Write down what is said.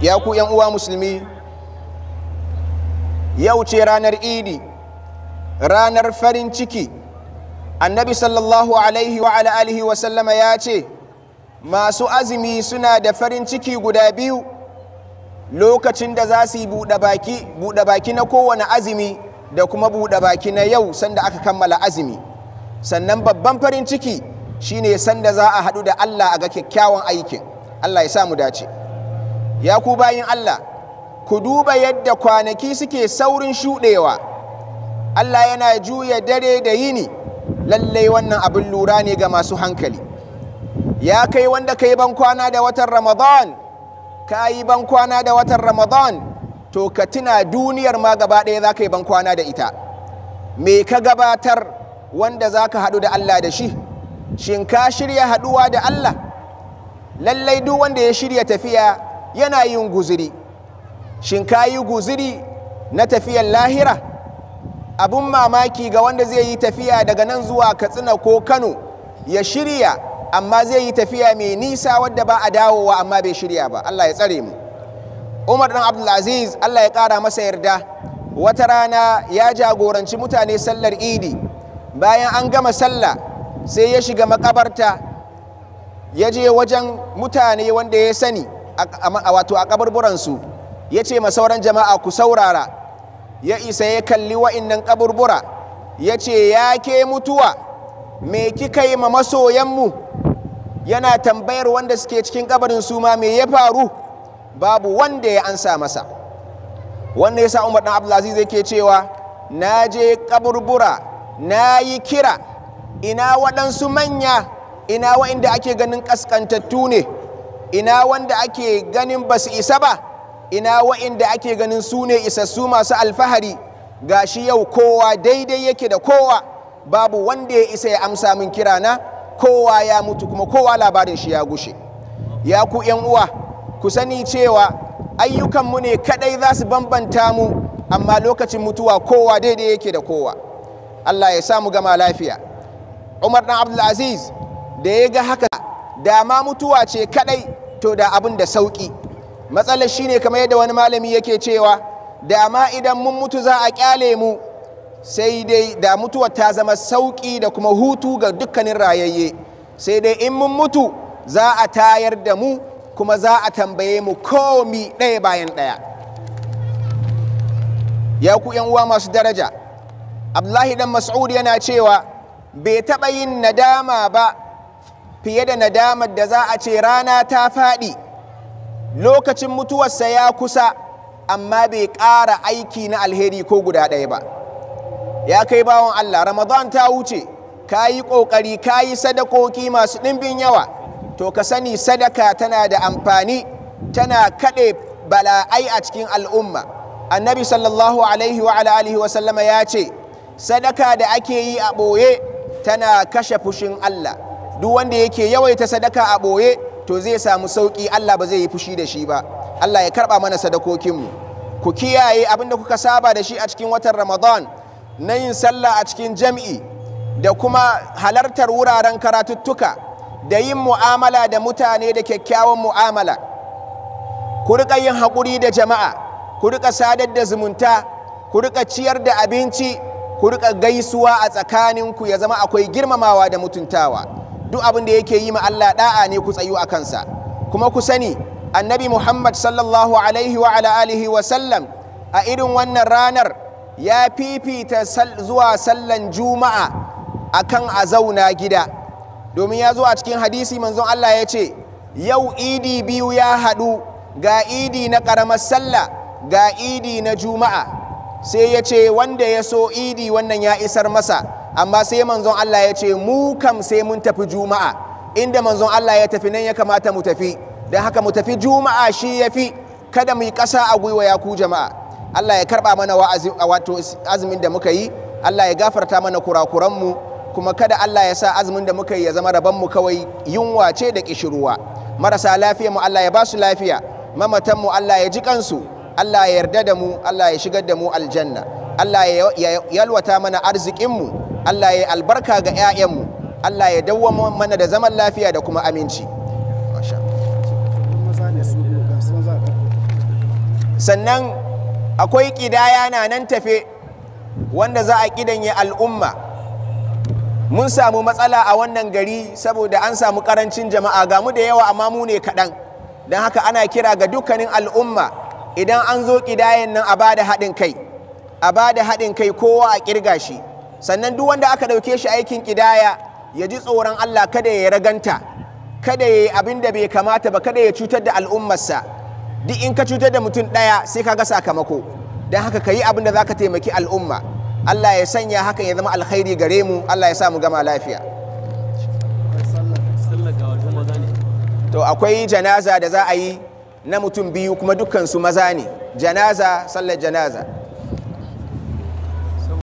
ya ku yan uwa musulmi yau ce ranar idi ranar farin ciki annabi sallallahu alaihi wa ala alihi wa sallama ya ce masu azumi suna da farin ciki guda biyu lokacin da za su yi buɗe baki buɗe baki na kowane azumi da kuma buɗe baki na yau sanda aka kammala azumi sannan babban farin ciki shine sanda za a haɗu da Allah a ga kyakkyawan aikin Allah ya sa mu dace ya ku bayin Allah ku duba yadda kwanaki suke saurin shuɗewa Allah yana juya dare da yini lallai wannan abin lura ne ga masu hankali ya kai wanda ka yi bankwana da watan ramadan ka yi bankwana da watan ramadan to ka tuna duniyar ma gaba ɗaya za ka yi bankwana da ita me ka gabatar wanda za ka haɗu da Allah da shi shin ka shirya haɗuwa da Allah lallai duk wanda ya shirya tafiya yana yin guziri shin ka yi guziri na tafiyar lahira abun mamaki ga wanda zai yi tafiya daga nan zuwa katsina ko kano ya shirya amma zai yi tafiya mai nisa wadda ba a dawowa amma bai shirya ba Allah ya tsare mu umar dan abdulaziz Allah ya ƙara masa yarda wata rana ya jagoranci mutane sallar idi bayan an gama sallah sai ya shiga makabarta ya je wajen mutane wanda ya sani wato a kaburburansu ya ce sauran jama'a ku saurara ya isa ya kalli wa'innan kaburbura ya ce ya ke mutuwa me kika yi ma masoyanmu yana tambayar wanda suke cikin kabarin su ma me ya faru babu wanda ya ansa masa wanda ya sa umar dan abdulaziz yake cewa na je kaburbura na yi kira ina waɗansu manya ina wa'inda ake ganin ƙasƙantattu ne ina wanda ake ganin ba su isa ba ina wa'inda ake ganin su ne isassu masu alfahari gashi yau kowa daidai yake da kowa babu wanda ya isa ya amsa min kirana kowa ya mutu kuma kowa labarin shi ya gushe ya ku yan uwa ku sani cewa ayyukanmu ne kadai za su bambanta mu amma lokacin mutuwa kowa daidai yake da kowa Allah ya samu gama lafiya Umar dan Abdulaziz da ya ga haka da ma mutuwa ce kadai to da abin da sauki matsalar shine kamar yadda wani malami yake cewa da ma idan mun mutu za a kyale mu sai dai da mutuwar ta zama sauki da kuma hutu ga dukkanin rayayye sai dai in mun mutu za a tayar da mu kuma za a tambaye mu komi ɗaya bayan ɗaya ya ku uwa masu daraja abdullahi dan mas'ud yana cewa bai taɓa yin nadama ba fiye da nadamar da za a ce rana ta faɗi lokacin mutuwarsa ya kusa amma bai ƙara aiki na alheri ko guda ɗaya ba ya kai bawan Allah ramadan ta wuce ka yi ƙoƙari ka yi sadakoki masu ɗimbin yawa to ka sani sadaka tana da amfani tana kaɗe bala'ai a cikin al'umma annabi sallallahu alaihi wa alihi wa sallama ya ce sadaka da ake yi a ɓoye tana kashe fushin Allah duk wanda yake yawaita sadaka a ɓoye to zai samu sauƙi Allah ba zai yi fushi da shi ba Allah ya karɓa mana sadakokinmu ku kiyaye abin da kuka saba da shi a cikin watan ramadan na yin sallah a cikin jam'i da kuma halartar wuraren karatuttuka da yin mu'amala da mutane da kyakkyawan mu'amala ku riƙa yin haƙuri da jama'a ku riƙa sadar da zumunta ku riƙa ciyar da abinci ku riƙa gaisuwa a tsakaninku ya zama akwai girmamawa da mutuntawa duk abin da yake yi ma Allah da'a ne ku tsayu a kansa kuma ku sani annabi Muhammad sallallahu alaihi wa ala alihi wa sallam a irin wannan ranar ya fifita zuwa sallan juma'a akan a zauna gida domin ya zo a cikin hadisi manzon Allah ya ce yau idi biyu ya haɗu ga idi na ƙaramar sallah ga idi na juma'a sai ya ce wanda ya so idi wannan ya isar masa amma sai manzon Allah ya ce mu kam sai mun tafi juma'a inda manzon Allah ya tafi nan ya kamata mu tafi don haka mu tafi juma'a shi ya fi kada mu yi ƙasa a gwiwa ya ku jama'a Allah ya karɓa mana wato azumin da muka yi Allah ya gafarta mana kurakuranmu kuma kada Allah ya sa azumin da muka yi ya zama mu kawai yunwa ce da ƙishirwa marasa lafiya mu Allah ya ba su lafiya mamatan mu Allah ya ji kansu Allah ya yarda da mu Allah ya shigar da mu aljanna Allah ya yalwata mana arzikinmu Allah ya albarka ga 'ya'yanmu Allah ya dawwama mana da zaman lafiya da kuma aminci sannan akwai ƙidaya na nan tafe wanda za a ƙidanye al'umma mun samu matsala a wannan gari saboda an samu ƙarancin jama'a ga mu da yawa amma mu ne kaɗan don haka ana kira ga dukkanin al'umma idan an zo ƙidayen nan a bada haɗin kai a bada haɗin kai kowa a ƙirga shi sannan duk wanda aka ɗauke shi aikin ƙidaya ya ji tsoron Allah kada ya raganta kada ya yi abin da bai kamata ba kada ya cutar da al'ummarsa duk in ka cutar da mutum ɗaya sai ka ga sakamako don haka ka yi abin da za ka taimaki al'umma Allah ya sanya hakan ya zama alkhairi gare mu Allah ya sa mu gama lafiya to akwai janaza da za a yi na mutum biyu kuma dukkan su maza ne janaza sallar janaza